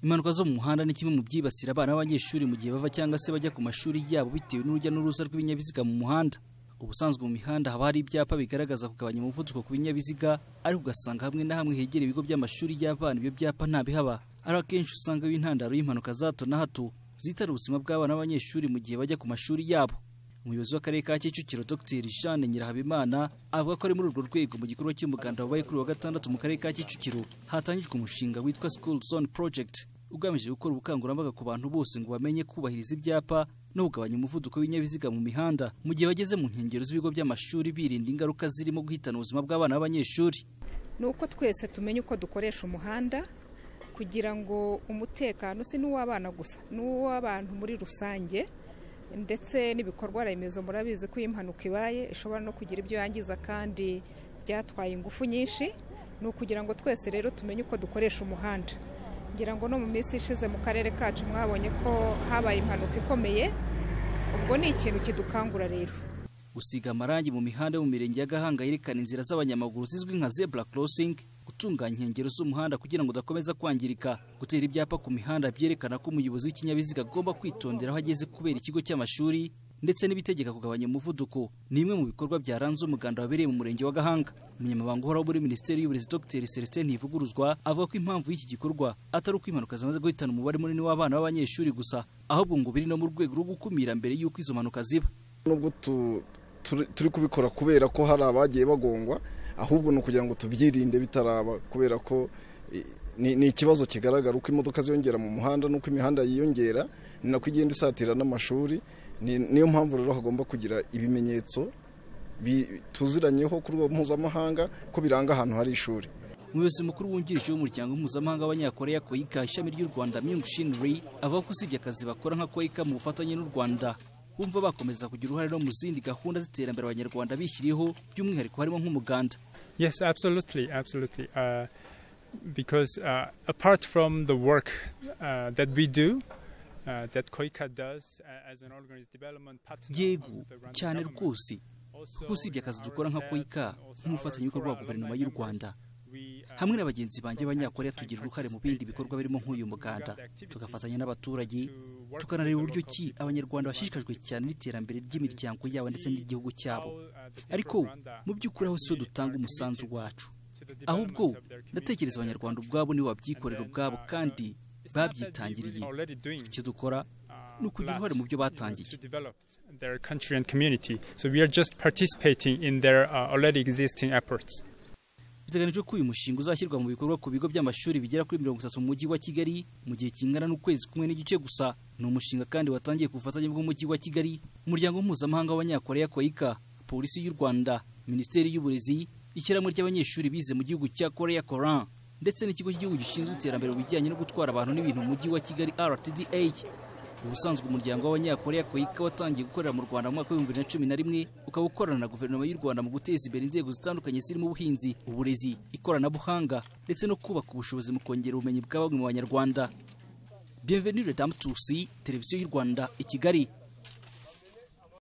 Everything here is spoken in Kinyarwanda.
impanuka zo mu muhanda ni kimwe mu byibasira abana b'abanyeshuri mu gihe bava cyangwa se bajya ku mashuri yabo bitewe n'urujya n'uruza rw'ibinyabiziga mu muhanda ubusanzwe mu mihanda haba hari ibyapa bigaragaza kugabanya umuvuduko ku binyabiziga ariko ugasanga hamwe na hamwe hegera ibigo by'amashuri y'abana ibyo byapa ntabihaba ari akenshi usanga b'intandaro y'impanuka za hato na hato zitara ubuzima bw'abana b'abanyeshuri mu gihe bajya ku mashuri yabo umuyobozi w'akarere ka kicukiro dr jeanne nyirahabimana avuga ko ari muri urwo rwego mu gikorwa cy'umuganda wabaye kuri wa gatandatu mu karere ka kicukiro hatangijwe umushinga witwa school zone project ugamije gukora ubukangurambaga ku bantu bose ngo bamenye kubahiriza ibyapa no kugabanya umuvuduko w'ibinyabiziga mu mihanda mu gihe bageze mu nkengero z'ibigo by'amashuri birinda ingaruka zirimo guhitana ubuzima bw'abana b'abanyeshuri ni uko twese tumenya uko dukoresha umuhanda kugira ngo umutekano si n'uw'abana gusa n'uw'abantu muri rusange ndetse n'ibikorwa remezo murabizi ko iyo impanuka ibaye ishobora no kugira ibyo yangiza kandi byatwaye ingufu nyinshi ni ukugira ngo twese rero tumenye uko dukoresha umuhanda ngira ngo no mu minsi ishize mu karere kacu mwabonye ko habaye impanuka ikomeye ubwo ni ikintu kidukangura rero gusiga amarangi mu mihanda yo mu mirenge ya gahanga yerekana inzira z'abanyamaguru zizwi nka zebra crossing gutunganya inkengero z'umuhanda kugira ngo udakomeza kwangirika gutera ibyapa ku mihanda byerekana ko umuyobozi w'ikinyabiziga agomba kwitondera aho ageze kubera ikigo cy'amashuri ndetse n'ibitegeka kugabanya umuvuduko ni imwe mu bikorwa byaranze umuganda wabereye mu murenge wa gahanga umunyamabanga uhoraho muri minisiteri y'uburezi dr celestin ntivuguruzwa avuga ko impamvu y'iki gikorwa atari uko impanuka zimaze guhitana umubare munini w'abana b'abanyeshuri gusa ahubwo ngo biri no mu rwego rwo gukumira mbere y'uko izo mpanuka ziba nubwo turi kubikora kubera ko hari abagiye bagongwa ahubwo ni ukugira ngo tubyirinde bitaraba kubera ko ni ikibazo kigaragara uko imodoka ziyongera mu muhanda n'uko imihanda yiyongera ni nako igenda isatira n'amashuri niyo mpamvu rero hagomba kugira ibimenyetso tuziranyeho ku rwego mpuzamahanga ko biranga ahantu hari ishuri umuyobozi mukuru wungirije w'umuryango mpuzamahanga w'abanyakoreya koyika ishami ry'u rwanda myung shin ri avuga ko usibye akazi bakora nka koyika mu bufatanye n'u rwanda bumva bakomeza kugira uruhare no mu zindi gahunda z'iterambere abanyarwanda bishyiriyeho by'umwihariko harimo nk'umuganda yes absolutely absolutely uh, because uh, apart from the work uh, that we do uh, that koika does as an organized development partner yego cyane rwose kuko usibye akazi dukora nka koika nk'umufatanyabikorwa wa guverinoma y'u rwanda hamwe na bagenzi banjye b'abanyakoreya tugira uruhare mu bindi bikorwa birimo nk'uyu muganda tugafatanya n'abaturage tukanareba uburyo ki abanyarwanda bashishikajwe cyane n'iterambere ry'imiryango yabo ndetse n'igihugu cyabo ariko mu by'ukuri aho si ho dutanga umusanzu wacu ahubwo ndatekereza abanyarwanda ubwabo nibo babyikorera ubwabo kandi babyitangiriye icyo dukora ni ukugira uruhare mu byo batangiye biteganijwe ko uyu mushinga uzashyirwa mu bikorwa ku bigo by'amashuri bigera kuri mirongo itatu mu mujyi wa kigali mu gihe kingana n'ukwezi kumwe n'igice gusa ni umushinga kandi watangiye ku bufatanye bw'umujyi wa kigali umuryango mpuzamahanga w'abanyakoreya koyika polisi y'u rwanda minisiteri y'uburezi ishyirahamwe ry'abanyeshuri bize mu gihugu cya koreya koran ndetse n'ikigo cy'igihugu gishinzwe iterambere mu bijyanye no gutwara abantu n'ibintu mu mujyi wa kigali rtda ubusanzwe umuryango w'abanyakoreya koyika watangiye gukorera mu rwanda mu mwaka w'ibihumbi bibiri na cumi na rimwe ukaba ukorana na guverinoma y'u rwanda mu guteza imbere inzego zitandukanye zirimo ubuhinzi uburezi ikoranabuhanga ndetse no kubaka ubushobozi mu kongera ubumenyi bwa bamwe mu banyarwanda bienvenue le dame tusi televiziyo y'u rwanda i kigali